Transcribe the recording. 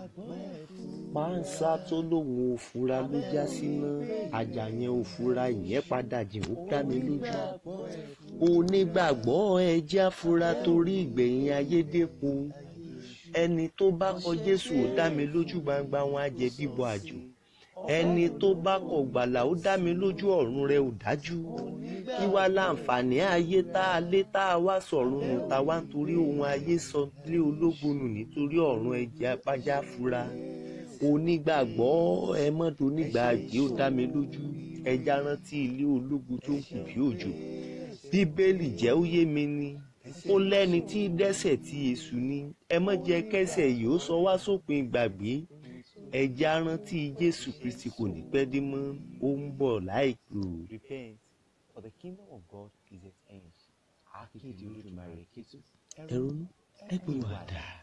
pánsá tó lóun ò fura ló já síná ajá yẹn ò fura ìyẹn padà jìn ó dá mi lójú onígbàgbọ́ ẹ jẹ́ afura torí ìgbẹ̀yìn ayédèpọ̀ ẹni tó bá kọ Jésù ó dá mi lójú gbangba wọn á jẹ bíbọ àjò ẹni tó bá kọ gbàlà ó dá mi lójú ọ̀run rẹ̀ ò dájú kí wá láǹfààní ayé tá a lé tá a wá sọ̀run nù tá a wá nítorí ohun ayé sọ lé ológun nù nítorí ọ̀run ẹ̀jẹ̀ apájá fura onígbàgbọ́ ẹ mọ́tò onígbàgbé ó dá mi lójú ẹja rántí ilé ológun tó ń kù bí òjò bíbélì jẹ́ ó yé mi ni ó lẹ́ni tí dẹ́ṣẹ̀ tí èṣù ni ẹ má jẹ́ kẹ́ṣẹ̀ yìí ó sọ wá sópin ìgbàgbé ẹja rántí Jésù Kristi kò ní pẹ́ dé mọ́ ó ń bọ̀ láìpẹ́ o. Repent, for the kingdom of God is at hand. Akéde Olódùmarè Kétu. ẹ ronú ẹ gbé wàdà.